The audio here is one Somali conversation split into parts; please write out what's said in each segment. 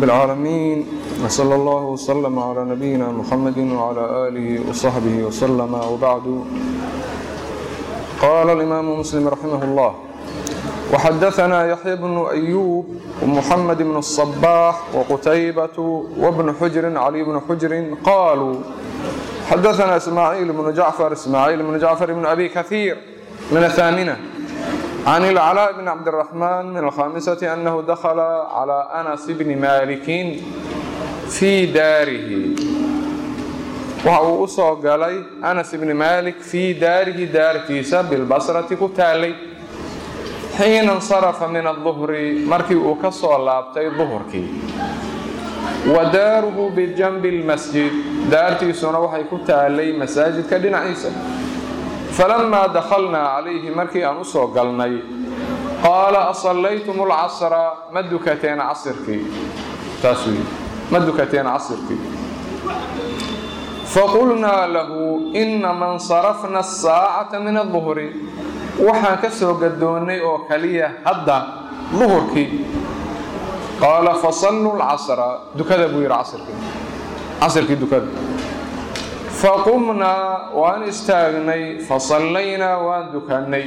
رب العالمين وصلى الله وسلم على نبينا محمد وعلى آله وصحبه وسلم وبعد قال الإمام مسلم رحمه الله وحدثنا يحيى بن أيوب ومحمد بن الصباح وقتيبة وابن حجر علي بن حجر قالوا حدثنا إسماعيل بن جعفر إسماعيل بن جعفر بن أبي كثير من الثامنة عن العلاء بن عبد الرحمن من الخامسة أنه دخل على أنس بن مالك في داره وهو أصو قالي أنس بن مالك في داره دار كيسة بالبصرة كتالي حين انصرف من الظهر مركي وكسو لابتي ظهركي وداره بجنب المسجد دارتي سنة وحي كتالي مساجد كدين عيسى فلما دخلنا عليه مركي أن أسو قلني قال أصليتم العصر مدكتين عصرك تسوي مدكتين عصرك فقلنا له إنما انصرفنا الساعة من الظهر وحا كسو قدوني أو كلية هدا ظهرك قال فصلوا العصر دكذا بوير عصرك عصرك دكذا فقمنا وان استاغني فصلينا وان دكاني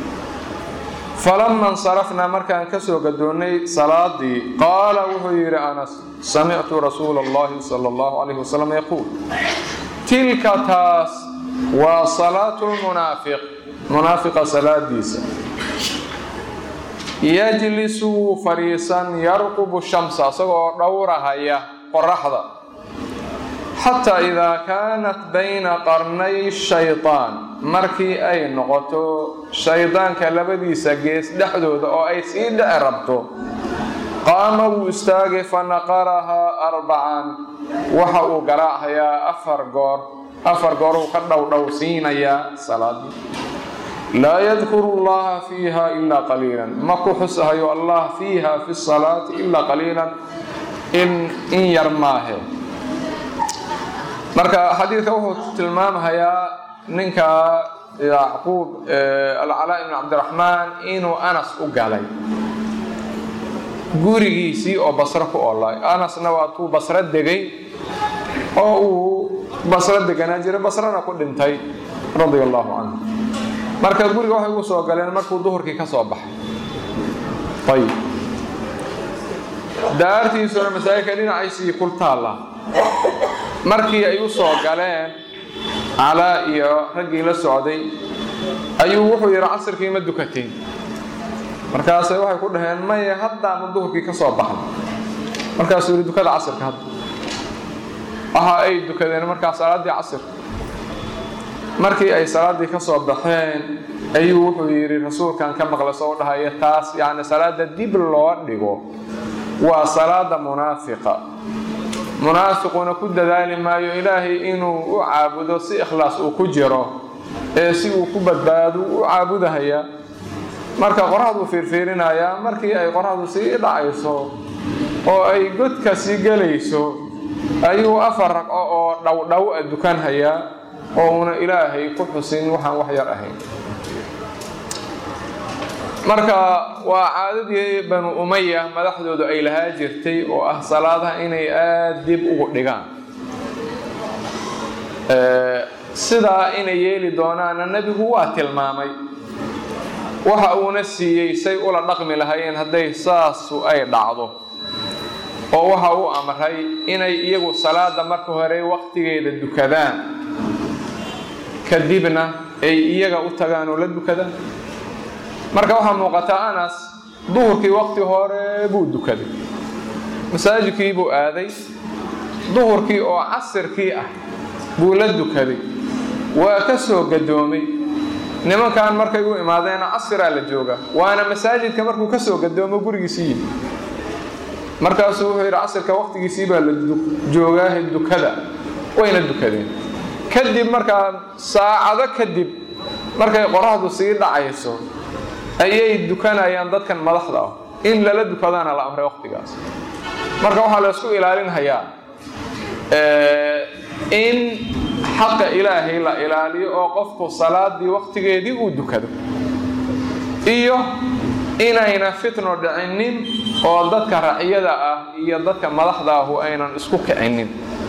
فلما انصرفنا مركان كسو قدوني صلاتي قال وهير أنس سمعت رسول الله صلى الله عليه وسلم يقول تلك تاس وصلاة المنافق منافق صلاة ديسة يجلس فريسا يرقب الشمس سوى دورها هي قرحضة حتى إذا كانت بين قرني الشيطان مركي أي نقطة شيطان كالبدي سجيس دحدود أو أي سيد أربته قام واستاغ فنقرها أربعا وحا قراءها يا أفر قور أفر قور وقدو دوسين يا صلاة لا يذكر الله فيها إلا قليلا ما كحسها يو الله فيها في الصلاة إلا قليلا إن إن يرماه marka xadiidka wuxuu tilmaamahayaa ninka yacquub alcalaa ibn cabdiraxmaan inuu anas u galay gurigiisii oo basro ku oolay anasna waa tuu basro degay oo uu basro deganaa jiray basrana ku dhintay radia allahu canhu marka guriga waxay ugu soo galeen markuu duhurkii ka soo baxay ayib daartiisuna masaajidka dhinaciisii kul taalla markii ay u soo galeen calaa iyo raggii la socday ayuu wuxuu yidhi casirkii ma dukateen markaasay waxay ku dhaheen maya haddaama duhurkii ka soo baxay markaasuu yidhi dukada casirka hadda waxa ay dukadeen markaa salaaddii casirka markii ay salaaddii ka soo baxeen ayuu wuxuu yidhi rasuulkan ka maqlay soo dhahaya taas yacni salaada dib loo dhigo waa salaada munaafiqa munaafiquna ku dadaali maayo ilaahay inuu u caabudo si ikhlaas uu ku jiro ee si uu ku badbaado u caabudahaya marka qoraxduu fiirfiirinayaa markii ay qoraxdu sii dhacayso oo ay godka sii gelayso ayuu afar raqco oo dhowdhow a dukanhayaa oo una ilaahay ku xusin waxaan wax yar ahayn marka waa caadadii banu umaya madaxdoodu ay lahaa jirtay oo ah salaadaha inay aada dib ugu dhigaan sidaa inay yeeli doonaana nebigu waa tilmaamay waxa uuna siiyey say ula dhaqmi lahaayeen hadday saasu ay dhacdo oo waxa uu amray inay iyagu salaada marka hore waqtigeeda dukadaan kadibna ay iyaga u tagaan oo la dukadaan marka waxaa muuqata anas duhurkii waqti hore buu dukaday masaajidkii buu aaday duhurkii oo casirkii ah buu la dukaday waa ka soo gadoomay nimankan markay u imaadeena casiraa la jooga waana masaajidka markuu ka soo gadoomo gurigiisii yimi markaasuu wuxuu yidhi casirka waqtigiisii baa la joogaaha dukada wayna dukadeen kadib markaa saacado kadib markay qoraxdu sii dhacayso ayay dukanayaan dadkan madaxda ah in lala dukadaana la amray waqtigaas marka waxaa la isku ilaalinhayaa in xaqa ilaahay la ilaaliyo oo qofku salaadii waqtigeedii uu dukado iyo inayna fitno dhicinin oo dadka raciyada ah iyo dadka madaxda ahu aynan isku kicinin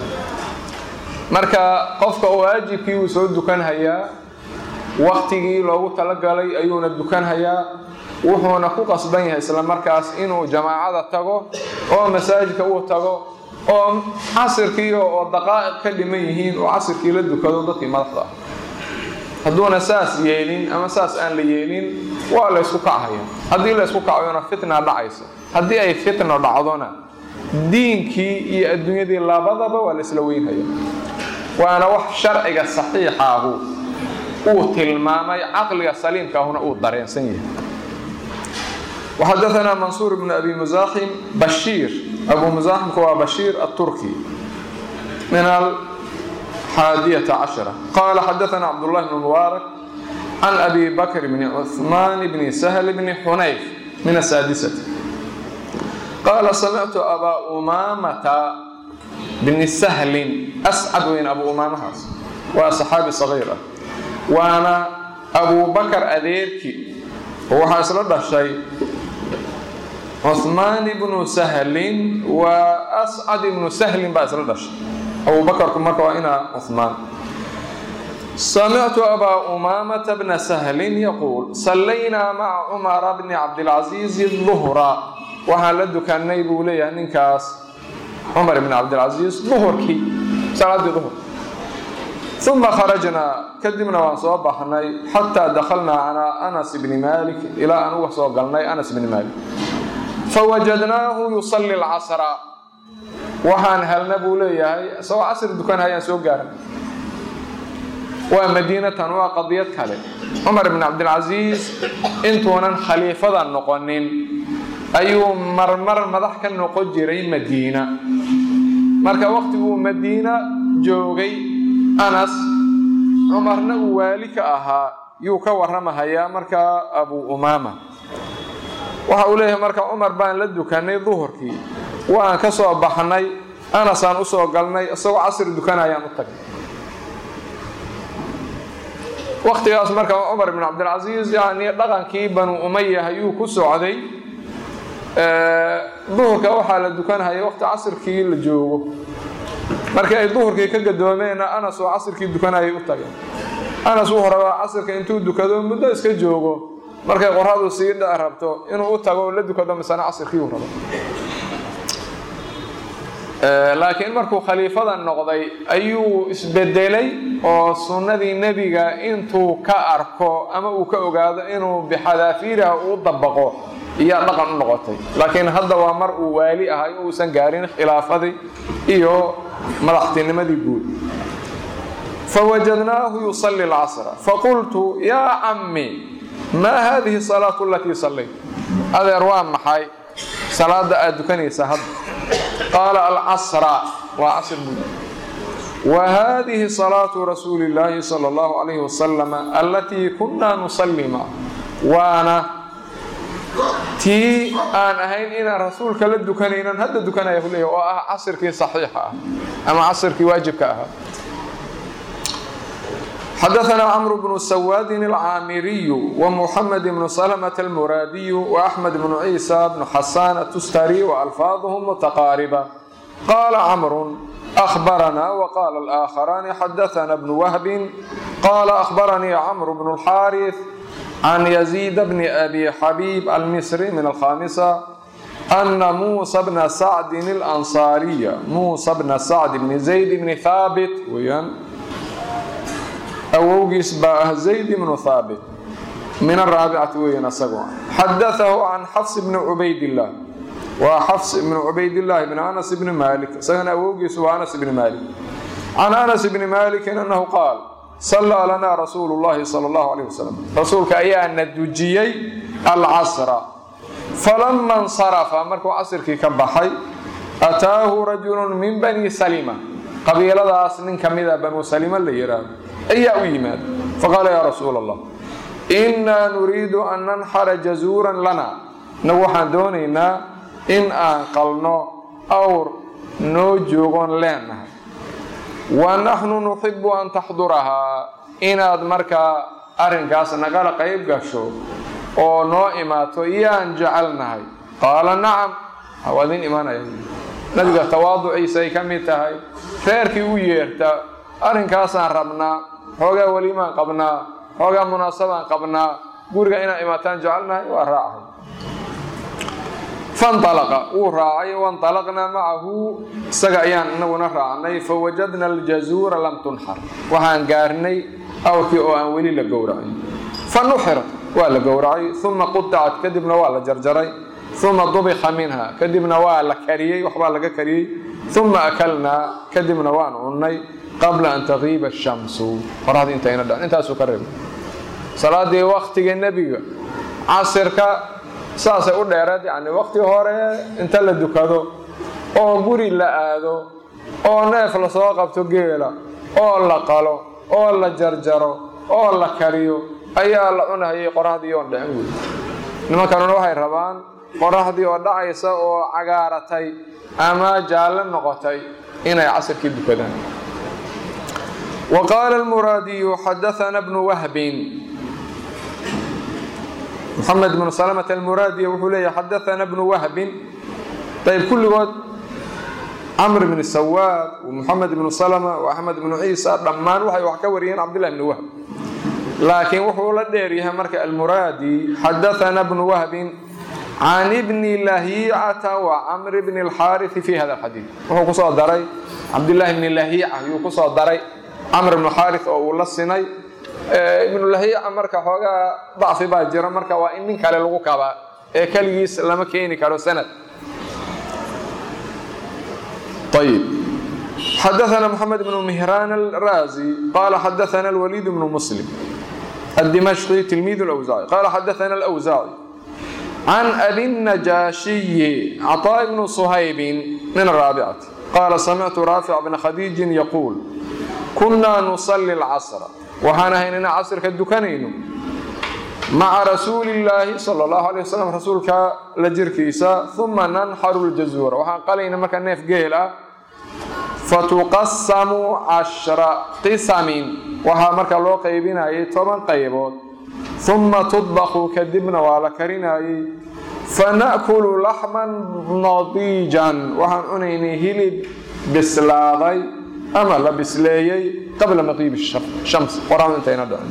marka qofka waajibkii uu soo dukanhayaa waktigii loogu talagalay ayuuna dukanhayaa wuxuuna ku qasban yahay isla markaas inuu jamaacada tago oo masaajidka uu tago oo casirkii oo daqaa'iq ka dhiman yihiin oo casirkii la dukado dadkii madaxda ah hadduuna saas yeelin ama saas aan la yeelin waa la ysku kachaya haddii la ysku kacayona fitna dhacaysa haddii ay fitna dhacdona diinkii iyo adduunyadii labadaba waa la isla weynhaya waana wax sharciga saxiixaahu uu tilmaamay caqliga saliimkaahuna uu dareensan yahay وxadaثna mansuur bn abi muزaxim bashiir abu muزaximka waa bashiir الturki min الxaadiyaة caشhرة qala xadaثna cabdالlahi bn mubaarak can abi bakr bn cثman bn shl bn xunayf min الsaadisة qala samictu abaa umamata bni sahlin ascad weyn abu umaamahaas waa saxaabi صaغيir ah waana abu bakr adeerki oo waxaa isla dhashay cuثmaan ibnu sahlin waa ascad ibnu sahlin baa isla dhashay abubakarku marka waa inaa cuثmaan samictu abaa umaamata bna sahlin yaquul sallaynaa maca cumara bni cabdilcaziizi duhra waxaan la dukanay buu leeyahay ninkaas cumar bn cabdilcaziiz duhurkii salaadii duhur uma kharajnaa kadibna waan soo baxnay xataa dakhalnaa calaa anas bni malik ilaa aan uga soo galnay anas bni malik fawajadnaahu yusalli lcasra waxaan helna buu leeyahay isagoo casri dukanayaan soo gaaran waa madiinatan waa qadiyad kale cumar bn cabdilcasiis intuunan khaliifada noqonin ayuu marmar madax ka noqon jiray madiina marka waqtiguu madiina joogay anas cumarna uu waali ka ahaa yuu ka warramahayaa markaa abu umaama waxa uu leeyahay marka cumar baan la dukanay duhurkii waan ka soo baxnay anasaan u soo galnay isagoo casri dukanayaan u tagnay waktigaas marka cumar bn cabdilcasiis yani dhaqankii banu umaya ayuu ku socday duhurka waxaa la dukanhaya waqti casirkii la joogo markii ay duhurkii ka gadoomeenna anas oo casirkii dukanayay u tageen anas wuxuu rabaa casirka intuu dukado muddo iska joogo markay qoradu sii dhici rabto inuu u tago la dukado misana casirkii uu rabo laakiin markuu khaliifada noqday ayuu isbedelay oo sunnadii nebiga intuu ka arko ama uu ka ogaado inuu bixadaafiiriha uu dabaqo iyaa dhaqan u noqotay laakiin hadda waa mar uu waali ahay uusan gaarin khilaafadii iyo madaxtinimadii guud fawajadnaahu yusalli alcasra faqultu yaa cammi maa hadihi salaatu alatii sallayt adeer waa maxay salaada aad dukanaysaa hadda qaala alcasra waa casr buu wa hadihi salaatu rasuuli illaahi sala allahu calayhi wasalam allatii kunnaa nusalli maca waana tii aan ahayn inaan rasuulka la dukanaynan hadda dukanaya ku leeyahy oo ah casirkii saxiixa ah ama casirkii waajibka ahaa xadaثna cmr bn sawaadin alcaamiriy wmuxamed bn slmة almuraadiy وaxmed bn ciisa bn xasan atustari وalfaadhm mutaqaariba qala cmr أخbarna وqala الآkharaani xadaثna bn whbi qala أخbaranii cmr bn الxاariث can yزيid bn abi xabيb almisri min alkhamisة أna musa bna sacdi الأnصاariya musa bna sacd bn zayd bn haabit weyaan awowgiis baa ah zayd bnu haabit min araabicati weyan asagoo xadaahu can xafs bni cubaydillaah waa xafs ibni cubaydillaahi bni anas bni maalik isagana awowgiisu waa anas bni maalik can anas bni maalikin annahu qaal sallaa lanaa rasuulu llahi sala allahu calayh wasalam rasuulka ayaa na dujiyey alcasra falama insarafa markuu casirkii ka baxay ataahu rajulun min bani salima qabiiladaas nin ka mida banu salima la yidhaahdo ayaa u yimaada faqaala yaa rasuula allah innaa nuriidu an nanxara jazuuran lana nagu waxaan doonaynaa in aan qalno awr noo joogoon leennahay wa naxnu nuxibu an taxdurahaa inaad markaa arrinkaas nagala qayb gasho oo noo imaato yaan jecelnahay qaala nacam waa idin imaanaya nabiga tawaaduciisa ay ka mid tahay reerkii u yeerta arrinkaasaan rabnaa xoogaa welimaan qabnaa xoogaa munaasabaan qabnaa guriga inaa imaataan jecelnahay waa raacay fanalaqa wuu raacay wanalaqnaa macahu isaga ayaan inaguna raacnay fawajadna aljazuura lam tunxar waxaan gaarnay awrkii oo aan weli la gowracay fa nuxirat waa la gowracay uma qudicat kadibna waa la jarjaray uma dubika minha kadibna waa la kariyey waxbaa laga kariyey uma akalnaa kadibna waan cunnay qabla an taqiiba ashamsu qoraxda intayna dhan intaasuu ka reebay salaadii waktiga nebiga casirka saasay u dheereed yani wakti hore inta la dukado oo guri la aado oo neef lasoo qabto geela oo la qalo oo la jarjaro oo la kariyo ayaa la cunahayay qoraxdii oon dhicin wey nimankanuna waxay rabaan qoraxdii oo dhacaysa oo cagaaratay ama jaalle noqotay inay casirkii dukadaan wa qaala almuraadiyu xadaana bnu wahbin محمد بن سلمة المرادي wuxuu leeya xadaثna بن وهب ayb kulligood cمر بن السواad ومحamed بن سلمة وأحmed بن عيسى dhammaan waxay wax ka wariyeen cabdالله بن وهب laakiin wuxuu la dheeryahay marka almuraadi xadaثna بن وهب عن بن لhيcة وcمر بن الxاriث في hada الxadيiث wuxuu kusoo daray cabdاللahi بن لhيcة yuu kusoo daray cمر بن xاriث oo uu la sinay ibnulahiica marka xoogaa dacfi baa jira marka waa in nin kale lagu kabaa ee keligiis lama keeni karo sanad ayb xadaثna mحamed بن مهrان الrازي qala xadaثna الوليد بن مسلم الدمشقي تلميذ الأوزاعي قال حدثنا الأوزاعي عن أبي النجاشي عطاء بن صهيب من الرابعة قال سمعت رافع بن خديج يقول كنا نصلي العصر waxaan ahayn inaan casirka dukanayno maca rasuulillaahi sala allahu alay wasalam rasuulka la jirkiisa uma nanxaru ljazuura waxaan qalayna marka neef geel ah fatuqasamu cashra qisamin waxaa marka loo qaybinayay toban qaybood uma tudbaqu kadibna waa la karinayay fana'kulu laxman nadiijan waxaan cunaynay hilib bislaaday ama la bisleeyey qabla maqiib shams qoraxdu intayna dhicin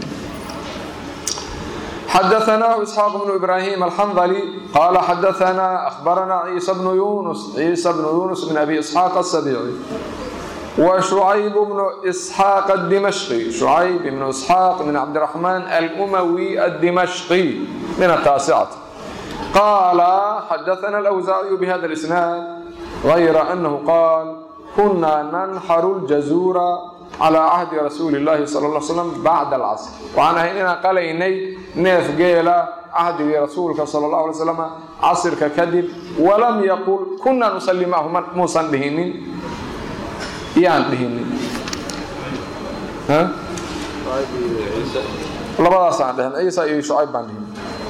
xadaثnah isxaaq bnu ibrahim alxandli qala xadaثna akhbarana ciisa bnu yunus ciisa bnu yunus min abi isxaaq asabici wa shucayb bnu isxaaq adimashqi shucayb ibnu isxaaq min cabdiraxmaan alumawi adimashqi min ataasicati qala xadaثna alawsaaciyu bihada اlisnaad غayra anahu qaal kuna nanxaru ljazuura calaa cahdi rasuuli illaahi sala ll slam bacda alcasr waxaan ahayn inaan qalaynay neef geela cahdigii rasuulka sala allahu alay slam casirka kadib walam yaqul kunaa nusalli macahu muusan dhihinin yaan dhihinin labadaasaan dhihin ciisa iyo shucayb baan dhihin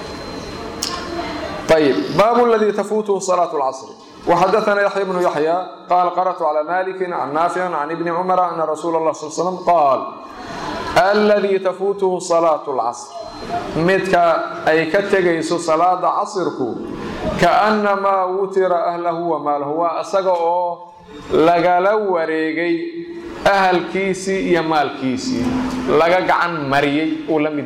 ayib baabu ladii tafuutuhu salaatu lcasri وxadثna yaحya بن yaحyى qal qarأت عlى malik عن naafic عن ibni cmr أna rasuul الlah sl slam qaal اladii tafuutuhu salaaة اlcasr midka ay ka tegayso salaada casirku kaأnamaa wutira ahlahu wamaalahu waa isaga oo lagala wareegay ahalkiisii iyo maalkiisii laga gacan mariyey uu la mid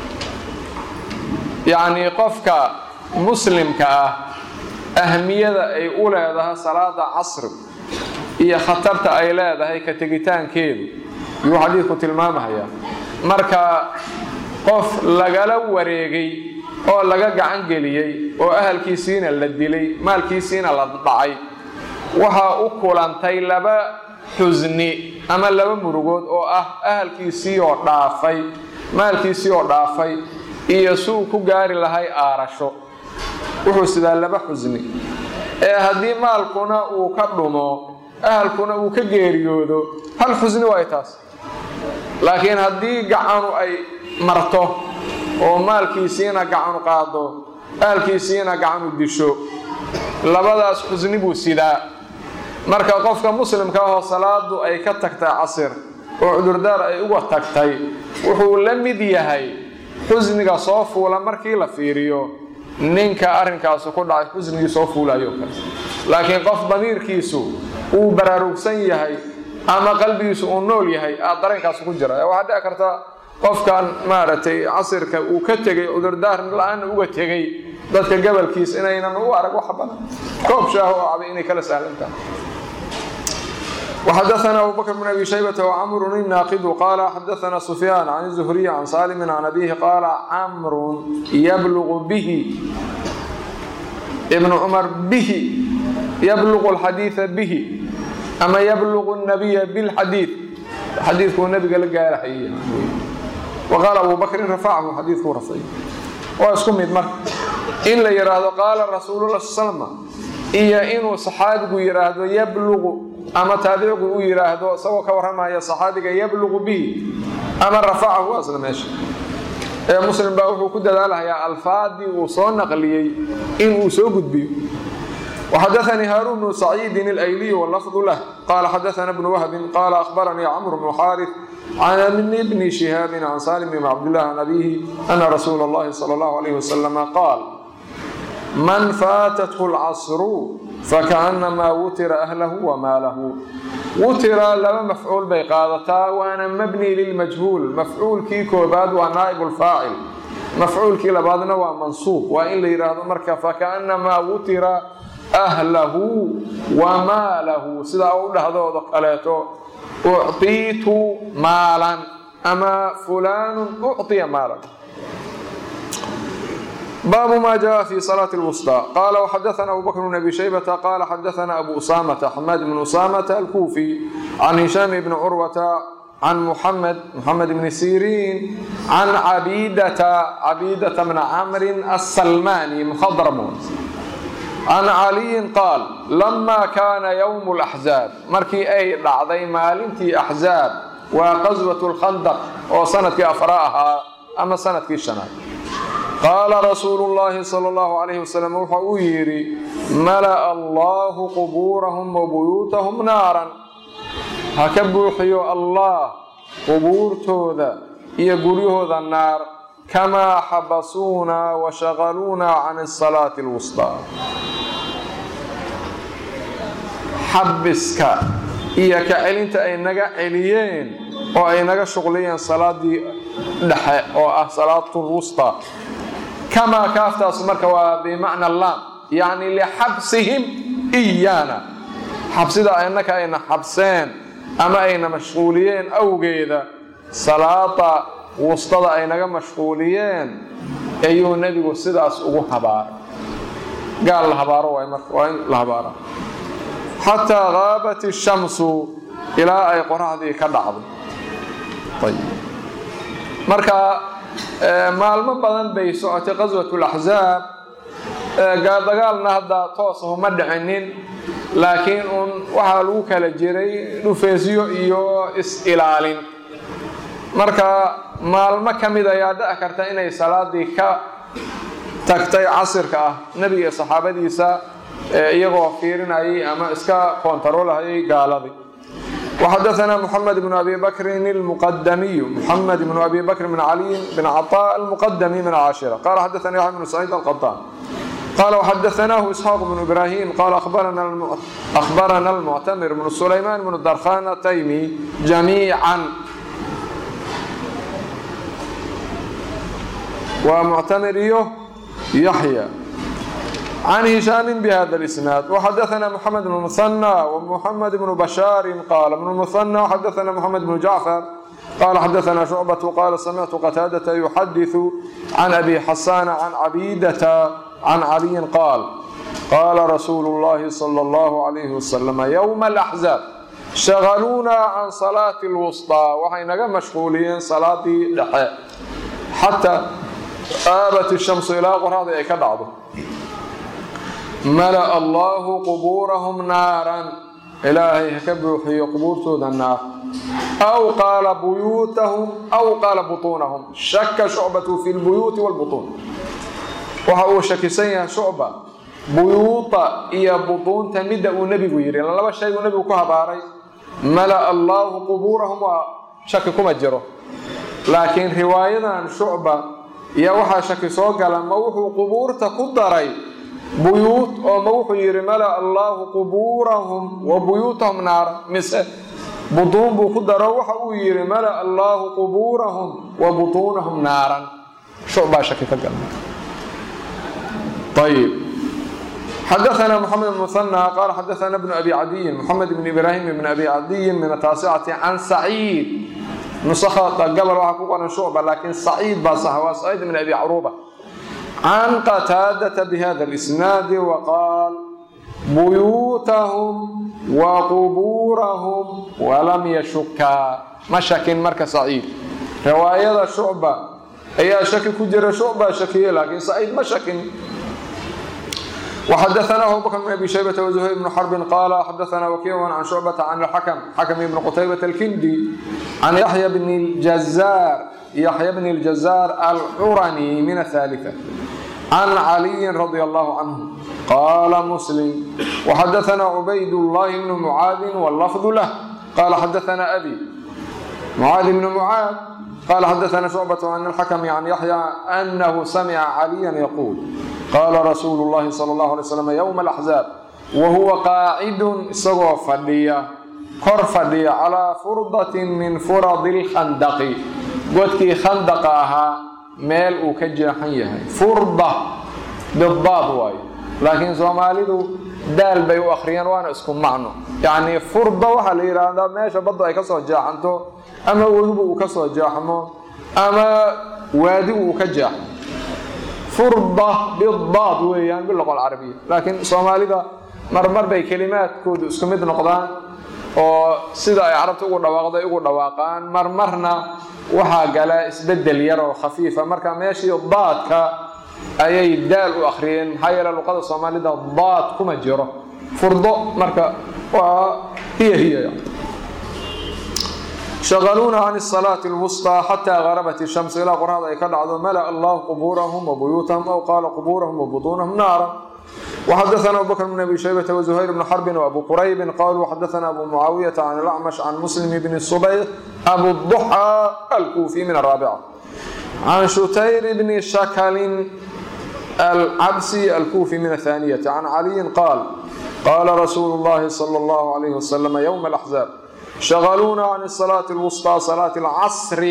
yahay yacnii qofka muslimka ah ahmiyada ay u leedahay salaada casri iyo khatarta ay leedahay ka tegitaankeedu yuu xadiidku tilmaamahayaa marka qof lagala wareegay oo laga gacan geliyey oo ahalkiisiina la dilay maalkiisiina la dhacay waxaa u kulantay laba xusni ama laba murugood oo ah ahalkiisii oo dhaafay maalkiisii oo dhaafay iyo suu ku gaari lahay aarasho wuxuu sidaa laba xusni ee haddii maalkuna uu ka dhumo ahalkuna uu ka geeriyoodo hal xusni waay taas laakiin haddii gacanu ay marto oo maalkiisiina gacanu qaado ahalkiisiina gacanu disho labadaas xusni buu sidaa marka qofka muslimka ahoo salaadu ay ka tagtay casir oo cudurdaar ay uga tagtay wuxuu la mid yahay xusniga soo fuula markii la fiiriyo ninka arrinkaasu ku dhacay xusnigii soo fuulayo kale laakiin qof damiirkiisu uu baraarugsan yahay ama qalbigiisu uu nool yahay aad dareenkaas ku jira waxaa dhici karta qofkan maaragtay casirka uu ka tegay cudurdaar la-aan uga tegay dadka gabalkiis inaynan u arag wax badan koob shaaho oo cabay inay kala sahlan tahay وxdثna أbو بكر بن أbي شhيبة وcمر الناqd qال xdثna سفyان عن الزهري عن sالم عن أbيه qال cمر yblغ bه بن cمر bه yblغ الxadيiث bه ama yblغ النبي bالxadيiث xadiikuu nabiga la gaarhay وqاal أbو بكri رفعhu xadiikuu rafay waa isku mid marka in la yidhaahdo qaala rasuul الlah sl iyo inuu صaxaabigu yidhaahdo yblغ ama taabicigu uu yidhaahdo isagoo ka warramaya saxaabiga yabluqu bihi ama rafacahu waa isla meesha ee muslim baa wuxuu ku dadaalahayaa alfaadii uu soo naqliyey inuu soo gudbiyo وxadaثnii haaruun bnu saciidin اlayliy wlafdu lah qala xadaثna bnu wahbin qala akhbaranii cmr bnu xaariث can bni shihaabi can salim bn cabdillah can abihi ana rasuula اllahi salى اllahu alayh wasalam qaal man faatathu اlcasru fakaأnamaa wutira ahlahu wamaalahu wutira laba mafcuul bay qaadataa waana mabni lilmajhuul mafcuulkii koobaad waa naa'ib lfaacil mafcuulkii labaadna waa mansuub waa in la yidhaahdo marka fakaأnamaa wutira ahlahu wamaalahu sidaa u dhahdoodo kaleeto ucطiitu maalan ama fulaanu ucطiya maalan baabu ma jaءa fi salaaة الwsطى qala وxadaثna abu bakr bn abi shaybةa qala xadaثna abu usamةa xamaad bn usamةa alkufi can hishaam bni curwata can muxamed muxamed bni siriin can cabidata cabidata bna camri aلsalmani mkhadrm can caliyin qaal lama kaana ywm اlaxzaab markii ay dhacday maalintii axzaab waa qaswaة اlkhandq oo sanadkii afra ahaa ama sanadkii shanaad qaala rasuulu llaahi sal allahu calayhi wasalam wuxa uu yidhi mala'a allahu qubuurahum wa buyuutahum naaran ha ka buuxiyo allah qubuurtooda iyo guryahooda naar kamaa xabasuuna wa shaqaluuna can asalaati alwustaa xabiska iyo ka celinta ay naga celiyeen oo ay naga shuqliyeen salaadii dhexe oo ah salaatulwusta kamaa kaaftaas marka waa bimacna laam yacni lixabsihim iyaana xabsida annaka ayna xabseen ama ayna mashquuliyeen awgeeda salaada wustada ay naga mashquuliyeen ayuu nebigu sidaas ugu habaaray gaal la habaaro waay marka waa in la habaara xataa gaabat ishamsu ilaa ay qoraxdii ka dhacdo marka maalmo badan bay socotay qaswat laxzaab dagaalna hadda toosahu ma dhicinin laakiin uun waxaa lagu kala jiray dhufeesyo iyo is-ilaalin marka maalmo ka mid ayaa dhici karta inay salaadii ka tagtay casirka ah nebiga iyo saxaabadiisa iyagoo fiirinayay ama iska koontaroolhayay gaaladii وxadثna mحamed بن abi bkri الmqdmiy mحamed بن abi bkr بn عlي بn cطاء الmqdmi min cاشhرة qal xadثna yaحya بن سعيid الqطاn qal وxadثnah isحاaq بن إbrahim qal أخbarna الmctmr بن سlayman بن drkhan التymi جamيعا waa mctmr iyo yaحyى عن هشام بهذا الإسناد وحدثنا محمد بن المثنى ومحمد بن بشار قال ابن المثنى حدثنا محمد بن جعفر قال حدثنا شعبة قال سمعت قتادة يحدث عن أبي حسان عن عبيدة عن علي قال قال رسول الله صلى الله عليه وسلم يوم الأحزاب شغلونا عن صلاة الوسطى وحينغا مشغولين صلاة دحاء حتى آبت الشمس إلى قرآن أي كدعضه mala'a allaahu qubuurahum naaran ilaahay ha ka buuxiyo qubuurtooda naar aw qaala buyuutahum aw qaala butuunahum shaka shucbatu fi lbuyuuti wlbutuun waxa uu shakisan yahay shucba buyuuta iyo butuunta midda uu nebigu yidhi laba shay uu nebigu ku habaaray mala'a allaahu qubuurahum waa shaki kuma jiro laakiin riwaayadan shucba iyo waxaa shaki soo gala ma wuxuu qubuurta ku daray buyuut oo ma wuxuu yidhi mala allaahu qubuurahum wa buyuutahum naara mise butuun buu ku daro waxa uu yidhi mala allaahu qubuurahum wa butuunahum naaran shucbaa shaki ka gala ayib xadaثna mxamed بن مثنى qala xadaثna بن abi cadiyin mxamed بn ibrahim بn abi cadiyin min ataasicati can saciid nusakda gabal waxaa ku qoran shucba laakiin saciid baa sax waa saciid bn abi cruba can qataadata bhada اlisnaadi waqaal buyuutahum wa qubuurahum walam yashukaa ma shakin marka saciid riwaayada shucba ayaa shaki ku jira shucba shakiye laakiin saciid ma shakin وxdثna abu bkr بن أbي شhيبة وزهير بن حرب qال xdثna وkيع عن شعبة عن الحكم حكم بن qتيبة الكندي عن يحيى بن الجزار يحيى بن الجزار الحرني من الثالثة عن علي رضي الله عنه قال مسلم وxdثna عبيد الله بن معاذ واللفظ له قال xdثna أbي معاذ بن معاذ قال xdثna شعبة عن الحكم عن يحيى أنه سمع عليا يقول qaala rasuulu llahi sala allahu alay slam yowma alaxzaab wa huwa qaacidun isagoo fadhiya kor fadhiya calaa furdatin min furadi lkhandaqi godkii khandaqa ahaa meel uu ka jeexan yahay furda bidaad waayo laakiin soomaalidu daal bay u akhriyeen waana isku macno yacnii furda waxaa la yidhaahdaa meesha baddu ay ka soo jeexanto ama webigu uu ka soo jeexmo ama waadigu uu ka jeexmo furda bidaad weeyaan biloqo alcarabiya laakiin soomaalida marmar bay kelimaadkoodu isku mid noqdaan oo sida ay carabta ugu dhawaaqday ugu dhawaaqaan marmarna waxaa gala isbedel yar oo khafiifa marka meeshii daadka ayay daal u akhriyeen maxaa yeele luqada soomaalida daad kuma jiro furdo marka waa hiya hiya shaqaluuna can salaati lwusطى xataa garabat shams ilaa qorada ay ka dhacdo mala allahu qubuurahum wabuyuutahum aw qaala qubuurahum wabutuunahum naara وxadثna abu bkr بn abi shaybة وزhayr بn xrb وabu qrayb qaluu xadثna abu mucaawiyaةa can اlأcmش can muslim bn subayr abu ضuxى alkufi min الraaبcة can shutayr bni shaklin alcabsi alkufi min الثaaniyaةi can caliyi qaal qala rasuulu اllahi slى اllah عlyh وsلم ywم الأxزاab shغluuna can الصلاaةi الwsطى صلاaة الcصr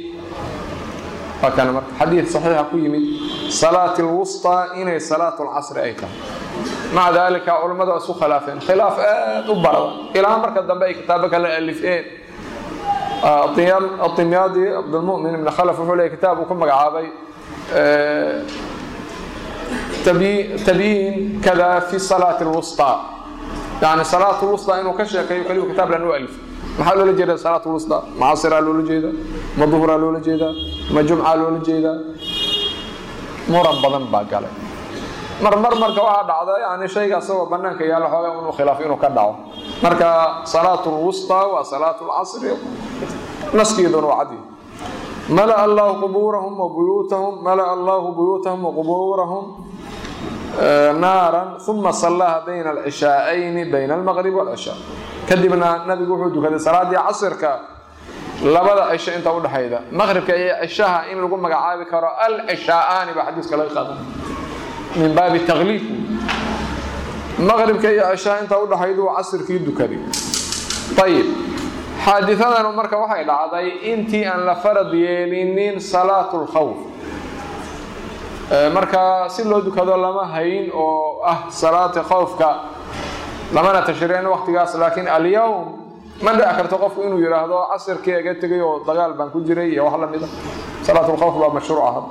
xadii صaxiixa ku yimid salaat اlwusطى inay salaat اlcasri ay tahay maca dalika culammadu waa isku khilaafeen khilaaf aad u barada ilaa marka dambe ay kitaabo kala alifeen atimyaadi cabdlmumin ibn khalf wuxuu leey kitaab uu ku magacaabay tabyiin kada fi salaati اlwusطى yani salaat اlwusطى inuu ka sheekeeyo keliyu kitaab lan u alif maxaa loola jeeda salaat lwusطى ma casiraa loola jeeda ma duhraa loola jeedaa ma jumcaa loola jeedaa muran badan baa galay marmar marka waxaa dhacda yani shayga asagoo banaanka yaalla xooga inuu khilaaf inuu ka dhaco marka salaat lwusطى waa salaat lcasri naskeeduna waa cadi mala allahu qubuurahum wabuyuutahum mala allahu buyuutahum waqubuurahum naaran uma sallaha bayna alcishaa'ayni bayna almaqrib wاlcishaa kadibna nabigu wuxuu dukaday salaadii casirka labada cisho inta udhexayda maqribka iyo cishaha in lagu magacaabi karo alcishaa'aani baa xadiiska laga qaadan min baabi takliif maqribka iyo cishaha inta udhexaydu casirkii dukaday ayib xaadiadan marka waxay dhacday intii aan la farad yeelinin salaat lkhawf marka si loo dukado lama hayn oo ah salaata khawfka lamana tashriicin waqtigaas laakiin alyowm ma dhici karto qofku inuu yidhaahdo casirkii iga tegay oo dagaal baan ku jiray iyo wax lamida salaat lkhawf baa mashruuca hadda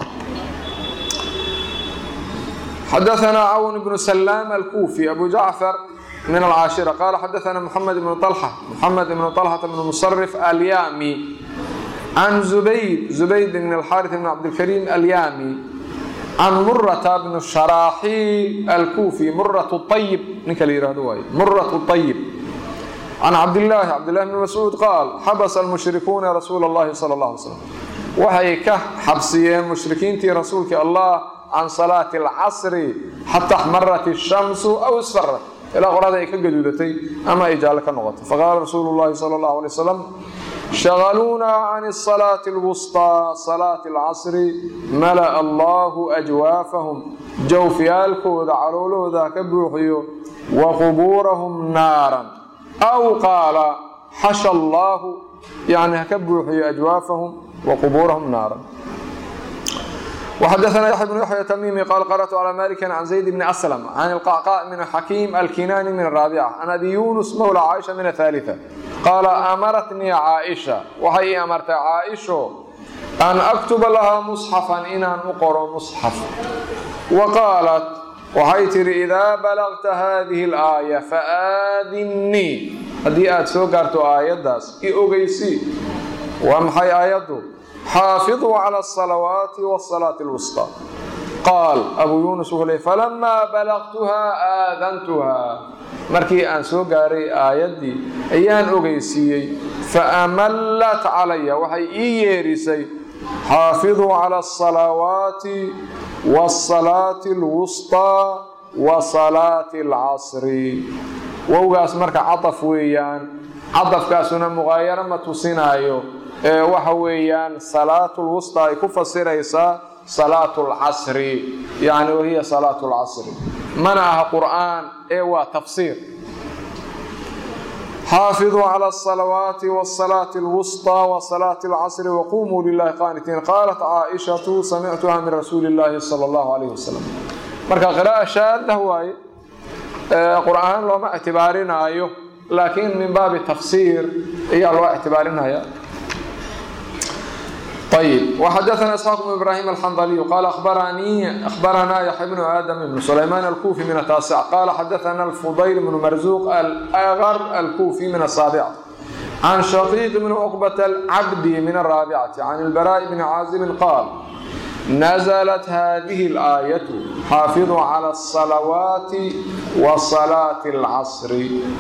xadaثna cawn bnu salaam alkufi abu jacfar min alcaashira qala xadaثna mxamed ibnu طalxa mxamed ibnu طalxata bnu musrif alyami can zubayd zubayd bn alxaariث bn cabdilkariim alyami can murata bn sharaaxiil alkufi murat ayib ninka la yihahdo waay murat ayib can cabdillaahi cabdillahi bni mascuud qaal xabasa almushrikuuna rasuula اllahi sala اllah alay slam waxay ka xabsiyeen mushrikiintii rasuulkii allah can salaati alcasri xata axmarat الshamsu aw isfarat ilaa qorada ay ka gaduudatay ama ay jaalle ka noqotay faqaala rasuulu llahi sala اllahu alay wasalam shagaluunaa can salaati lwusطىa salaati alcasri mala'a allahu ajwaafahum jawfiyaalkooda caloolahooda ka buuxiyo wa qubuurahum naaran aw qaala xasha allaahu yani haka buuxiyo ajwaafahum wa qubuurahum naaran وxdثna يحيى بن يحيى تmيمي qال قرأت على مالك عن زيد بن أسلم عن القعقاء من حكيم الكناني من الرابعة عن أبي يونس مولى عائشة من الثالثة قال أمرتني عائشة waxay أمرtay عائشho أن أكتب لها مصحفا inaan u qoro مصحف وقالت waxay tihi إذا بلغت هذه الآية فآذنيi haddii aad soo gaarto aayadaas i ogeysi waa maxay aayaddu xaafiduu cala asalawaati wasalaati alwusطى qaal abuu yuunus wuxuu ley falamaa balaqtuhaa aadantuhaa markii aan soo gaaray aayaddii ayaan ogeysiiyey faamallat calaya waxay ii yeerisay xaafiduu cala asalawaati wasalaati alwusطىa wa salaati alcasri wowgaas marka cadaf weeyaan cadafkaasuna muqaayaro ma tusinaayo ee waxa weeyaan salaatu lwusطa ay ku fasiraysaa salaatu lcasri yani wahiya salaatu lcasri mana aha qur'aan ee waa tafsiir xaafiduu cala asalawaati wasalaati alwusطى wasalaati alcasri waqumuu lilahi qaanitiin qaalat caaishatu samictuha min rasuuli اllahi salى اllahu alayh wasalam marka qira'a shaadah waaye qur'aan looma ictibaarinaayo laakiin min baabi tafsiir ayaa loo ictibaarinaya طيب وحدثنا اسحاق بن ابراهيم الحنظلي قال اخبرني اخبرنا يحيى بن ادم بن سليمان الكوفي من التاسع قال حدثنا الفضيل بن مرزوق الاغر الكوفي من السابعه عن شقيق بن عقبة العبدي من الرابعة عن البراء بن عازب قال نزلت هذه الآية حافظوا على الصلوات وصلاة العصر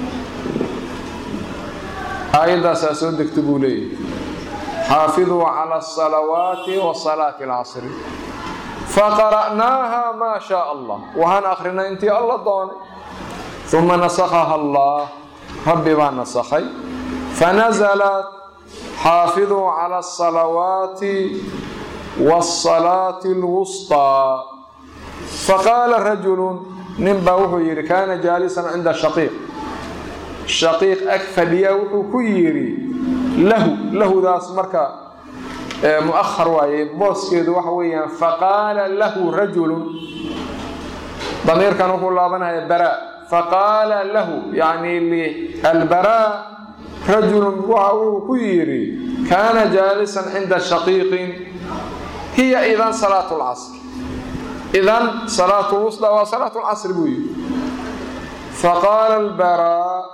آية سأسود اكتبوا لي حافظوا على الصلوات وصلاة العصر فقرأناها ما شاء الله وهن أخرنا انت الله دوني ثم نسخها الله ربي ما نسخي فنزلت حافظوا على الصلوات والصلاة الوسطى فقال رجل نبا وحو يري كان جالسا عند شقيق شقيق أكفديا وحو كيري له له ذاس مركا مؤخر واي بوسكيد وحويا فقال له رجل ضمير كان يقول لابنا براء فقال له يعني البراء رجل وحو كيري كان جالسا عند شقيق هي إذا صلاة العصر إذا صلاة الوسطى وصلاة العصر بوي فقال البراء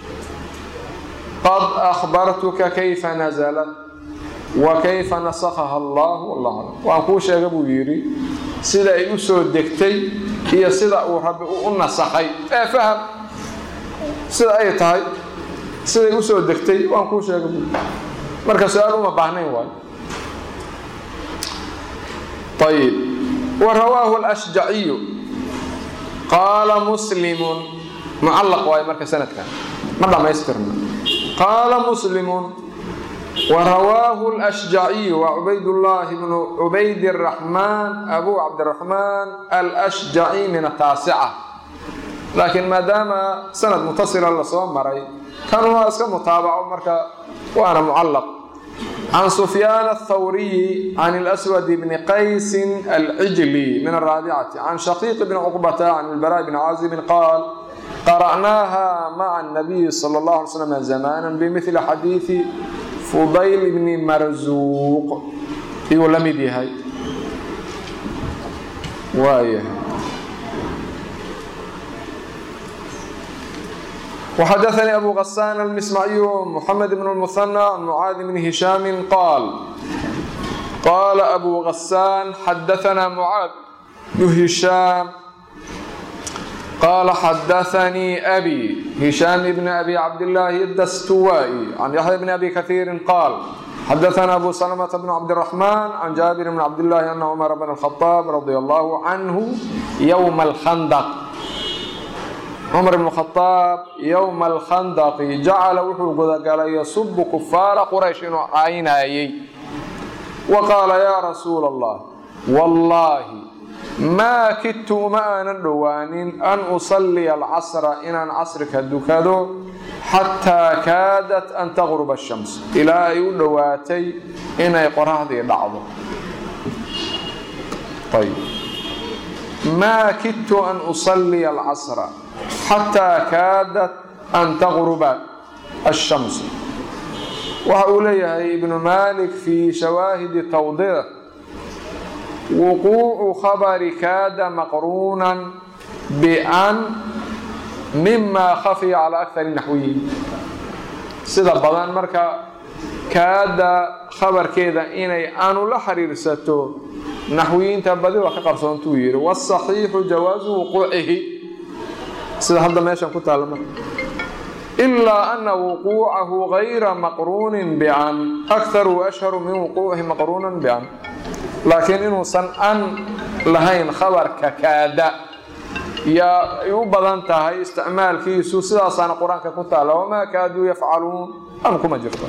قد أخبرتك كيف نزلت وكيف نسخها الله والله أعلم وأن كو شيغا بو يري sida ay u soo degtay iyo sida uu rabbi u nasakhay ee faham sida ay tahay siday u soo degtay waan kuu sheegay buu marka su-aal uma baahnayn waayo طيب ورواه الأشجعي قال مسلم معلق واي مركز سنة كان مرة ما يسترنا قال مسلم ورواه الأشجعي وعبيد الله بن عبيد الرحمن أبو عبد الرحمن الأشجعي من التاسعة لكن ما دام سند متصلة لصوم مري كانوا اسكا متابعة مركا وأنا معلق عن سفيان الثوري عن الأسود بن قيس العجلي من الرابعة عن شقيق بن عقبة عن البراء بن عازب قال قرأناها مع النبي صلى الله عليه وسلم زمانا بمثل حديث فضيل بن مرزوق يقول لم يدي هاي وايه وحدثني أبو غسان المسمعي محمد بن المثنى عن معاذ بن هشام قال قال أبو غسان حدثنا معاذ بن هشام قال حدثني أبي هشام بن أبي عبد الله الدستوائي عن يحيى بن أبي كثير قال حدثنا أبو سلمة بن عبد الرحمن عن جابر بن عبد الله أن عمر بن الخطاب رضي الله عنه يوم الخندق cumar ibnu khadaab yowma alkhandaqi jacala wuxuu gudagalay yasubu kufaara quraysh inuu caynayay wa qaala yaa rasuula allah wallaahi maa kidtu uma aanan dhowaanin an usalliya alcasra inaan casrika dukado xataa kaadat an taqruba ashams ilaa ay u dhowaatay inay qoraxdii dhacdo ayb maa kidtu an usalliya alcasra xataa kaadat an taqruba ashams waxa uu leeyahay ibnu malik fii shawaahidi tawdiix wuquucu khabari kaada maqruunan bian mima khafiya calaa akari naxwiyin sida badan marka kaada khabarkeeda inay aanu la xiriirsato naxwiyiinta badi waa ka qarsoontuu yidhi wاsaxiixu jawaazu wuquucihi sida hadda meeshan ku taalla marka ilaa ana wuquucahu gayra maqruunin bican akharu ashharu min wuquucihi maqruunan bican laakiin inuusan an lahayn khabarka kaada yaa ay u badan tahay isticmaalkiisu sidaasaana qur-aanka ku taalla wamaa kaaduu yafcaluun an kuma jirto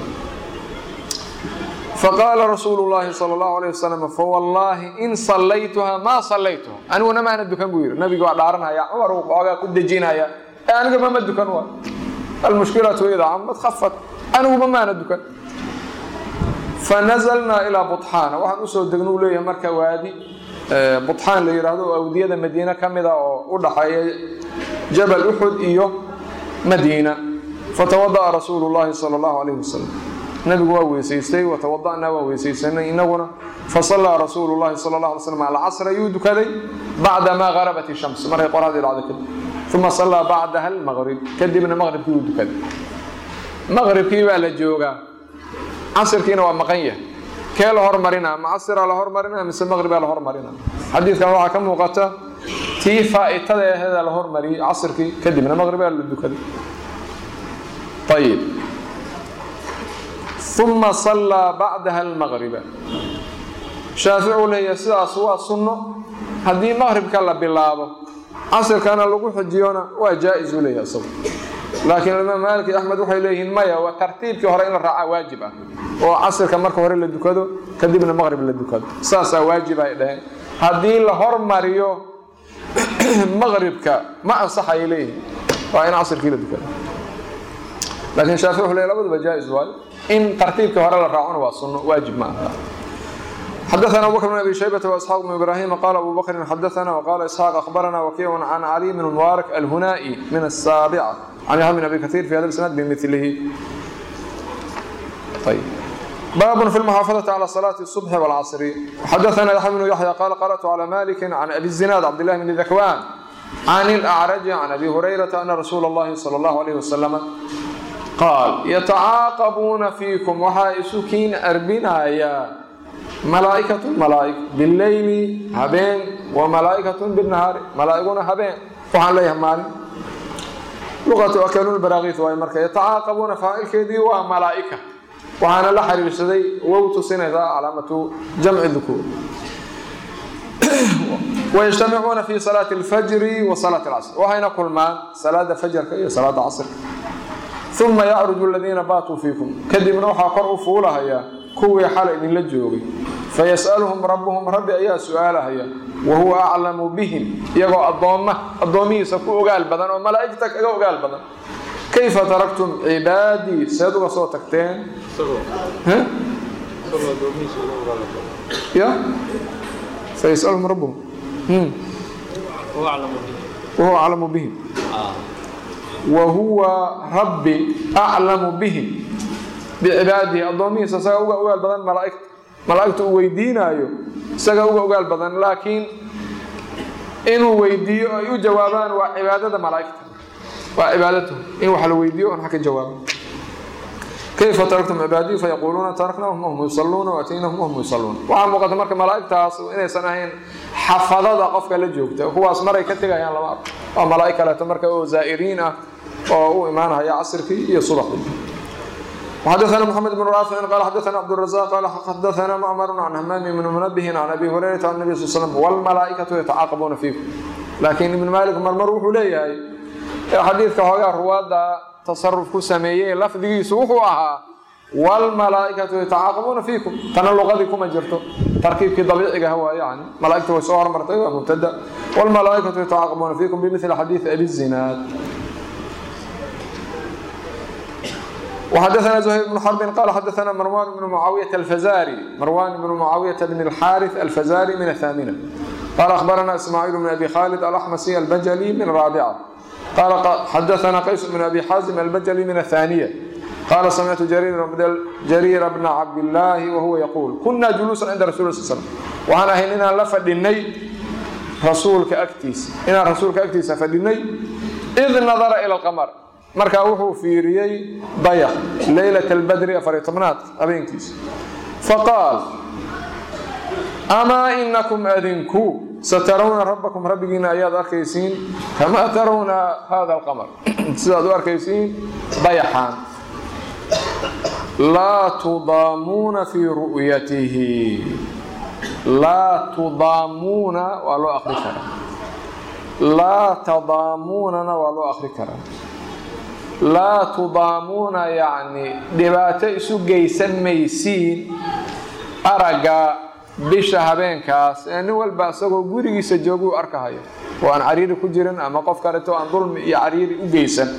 faqaala rasuulu llaahi sal allahu alayh wasalam fawallaahi in sallaytuha maa sallaytuha aniguna maana dukan buu yidhi nabiga waa dhaaranaya cumar uu xoogaa ku dejinaya ee aniguma ma dukan waa almushkilatu idaa camad khafat aniguba maana dukan fanazalnaa ilaa buطxaana waxaan usoo degno u leeyahay marka waadi buطxaan la yidhaahdo oo awdiyada madiine ka mida oo u dhaxeeya jabal uxud iyo madiina fatawada'a rasuulu llaahi sala allahu alayh wasalam nabigu waa weysaystay watawada'naa waa weysaysanay inaguna fasallaa rasuulu llahi sala allah alay slam alcasr ayuu dukaday bacdamaa garabat ishams markay qoraxdii dhacday kadib uma sallaa bacdaha almaqrib kadibna maqribkii uu dukaday maqribkii baa la joogaa casirkiina waa maqan yahay kee la hormarinaa ma casiraa la hormarinaa mise maqribaa la hormarinaa xadiidkan waxaa ka muuqata tii faa'itada aheeda la hormariyey casirkii kadibna maqribaa la dukaday ayib uma sallaa bacdaha almaqriba shaaficu leeyahay sidaas waa sunno haddii maqribka la bilaabo casirkana lagu xijiyona waa jaa-is u leeyahay isagu laakiin imaam maalik iyo axmed waxay leeyihiin maya waa tartiibkii hore in la raacaa waajib ah oo casirka marka hore la dukado kadibna maqrib la dukado saasaa waajib ay dhaheen haddii la hormariyo maqribka ma ansaxayay leeyihiin waa in casirkii la dukado laakiin shaafici wuxuu leeyahy labaduba jaa-is waayo in tartiibkii hore la raacona waa sunno waajib ma aha xdثna abu bkr بن abi شhaybة وإسحاq بن ibrahim qal abu bkri xadثna وqala isxاaq أخbarna wkiع can clي بn mubaarak alhunaaئي min الsaaبcة can yحya بn abi kaثيir fi hada isnaad bmilihi bab fi اlmuxaafaظaةi عlى صلاة الصبح والcصr xadثna yaحya بن yaحyى qala qarأtu عlى malik can abi الزinaad cabdالlah bn ذakwan can الأcrج can abi hurayraةa ana rasuul الlahi slى الlah عlيه وsلم qaal yatacaaqabuuna fiikum waxaa isu kiin arbinayaa malaa'ikatun malaa'ig bileyli habeen wa malaa'ikatun binnahaari malaa'iguna habeen waxaan leeyahay maalin luqatu akalulbaraakiis waayo marka yatacaaqabuuna faacilkeedii waa malaa'ika waxaana la xiriirsaday wow tusinaysaa calaamatu jamci dukuur wayajtamicuuna fi salaati alfajri wa salaati alcasr waxayna kulmaan salaada fajarka iyo salaada casrka uma yacruju aladiina baatuu fiikum kadibna waxaa kor u fuulahayaa kuwii xalay idinla joogay fayas'aluhum rabbuhum rabbi ayaa su-aalahaya wa huwa aclamu bihim iyagoo addoomma addoomihiisa ku ogaal badan oo malaa'igta kaga ogaal badan kayfa taraktum cibaadii seed uga soo tagteen ya fayasaluhum rabbuhum wahuwa aclamu bihim wa huwa rabbi aclamu bihim bicibaadihi addoomihiisa isaga uga ogaal badan malaaigta malaa'igta uu weydiinaayo isaga uga ogaal badan laakiin inuu weydiiyo ay u jawaabaan waa cibaadada malaa'igta waa cibaadatu in wax la weydiiyo on ka jawaabo kayfa taraktum cibaadii fayaquuluuna taraknaahum wahum yusalluuna waatiynahum wahum yusalluuna waxaa muuqata marka malaa'igtaas inaysan ahayn xafadada qofka la joogta kuwaas maray ka tegayaan lama arko waa malaa'ig kaleeto marka oo zaa'iriin ah oo u imaanaya casirkii iyo subaxdii وxadثna محمد بن rاaفع qال xadثna cبدالرزاq qال xadثna معmر عن hmام بن منبه عن أbي هريرة عن النبي صل سلم والملaaئكaةu yتcاaqبuna فيكم laakiin iبن mالك marmar wuxuu leeyahay ee xadiidka hoogaa ruwaadda tasaruf ku sameeyey lafdigiisu wuxuu ahaa waalmalaa'ikatu yatacaaqabuuna fiikum tana luqadii kuma jirto tarkiibkii dabiiciga waa yani malaa'igta way soo hormartay waa mubtada waalmalaa'ikatu yatacaaqabuuna fiikum bimithli xadiidi abi zinaad وحدثنا زهير بن حرب قال حدثنا مروان بن معاوية الفزاري مروان بن معاوية بن الحارث الفزاري من الثامنة قال أخبرنا إسماعيل بن أبي خالد الأحمسي البجلي من الرابعة قال حدثنا قيس بن أبي حازم البجلي من الثانية قال سمعت جرير بن جرير بن عبد الله وهو يقول كنا جلوسا عند رسول الله صلى الله عليه وسلم وأنا هنا لفدني رسولك أكتيس إن رسولك أكتيس فدني إذ نظر إلى القمر markaa wuxuu fiiriyey dayax leylat albadri afariyo tobnaad habeenkiisa faqaal amaa inakum adinku satarawna rabbakum rabbigiina ayaad arkaysiin kamaa tarawna hada alqamar sidaad u arkaysiin dayaxaan laa tudaamuuna fii ru'yatihi laa tudaamuuna waa loo akri karaa laa tadaamuunana waa loo akri karaa laa tudaamuuna yacni dhibaato isu geysan maysiin aragga bisha habeenkaas ee nin walba isagoo gurigiisa jooguu arkahayo oo aan cariiri ku jirin ama qof kaleto aan dulmi iyo cariiri u geysan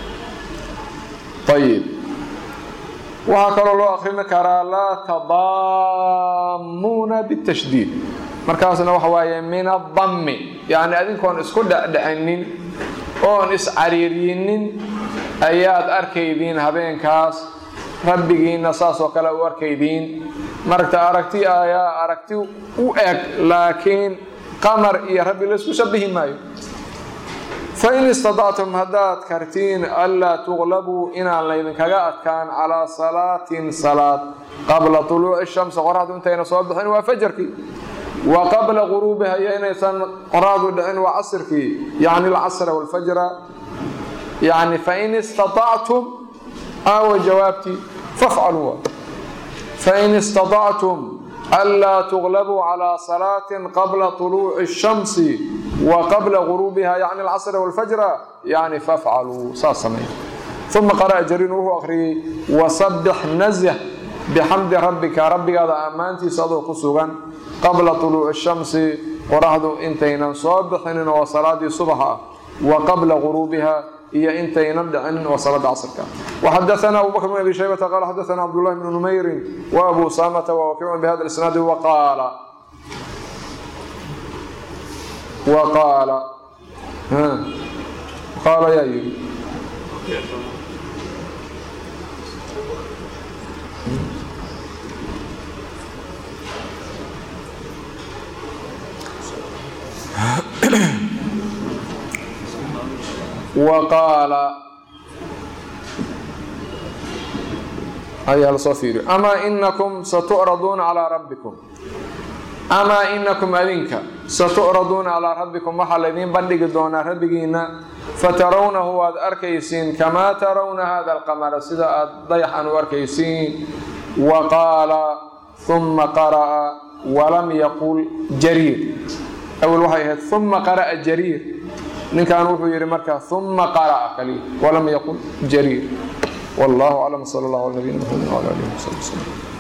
ayib waxaa kaloo loo akrin karaa laa tadaamuuna bitashdiid markaasna waxa waaye min adammi yacni adinkoon isku dhecdhecinin oon iscariiriyinin ayaad arkaydiin habeenkaas rabbigiinna saas oo kale u arkaydiin maragta aragti ayaa aragti u eg laakiin qamar iyo rabbi laysku shabihi maayo fain istadactum haddaad kartiin anlaa tuqlabuu inaan laydinkaga adkaan calaa salaatin salaad qabla tuluuci shamsi qoraxdu intayna soo bixin waa fajarkii wa qabla quruubiha iyo inaysan qoraxdu dhicin waa casirkii yacni alcasra walfajra يعني فإن استطعتم أو جوابتي فافعلوا فإن استطعتم ألا تغلبوا على صلاة قبل طلوع الشمس وقبل غروبها يعني العصر والفجر يعني فافعلوا صاصمين ثم قرأ جرير وهو أخري وصبح نزه بحمد ربك ربك هذا أمانتي صدق سوغا قبل طلوع الشمس ورهد انتينا صبحين وصلاة صبحا وقبل غروبها iyo intaynan dhicin waa salaada casrka وxadaثna abu bkr بn abi shaybةa qal xadaثna cabdالlahi بn نmayri وabu samta وwakic bhada isnaad وqaala وqaala qaala yaa yiri waqaala ayaa lasoo fiiriyo amaa inakum satucraduuna calaa rabbikum amaa inakum adinka satucraduuna calaa rabbikum waxaa laydiin bandhigi doonaa rabbigiina fatarawnahu waad arkaysiin kamaa tarawna hada alqamara sida aad dayaxan u arkaysiin wa qaala uma qara'a walam yaqul jariir awel waxay ahayd uma qara'a jariir ninkan wuxuu yihi marka uma qara'a kaliya walam yaqul jariir wallahu aclam sal allah ala nabiyina mxamed wala alihi wasabi wslm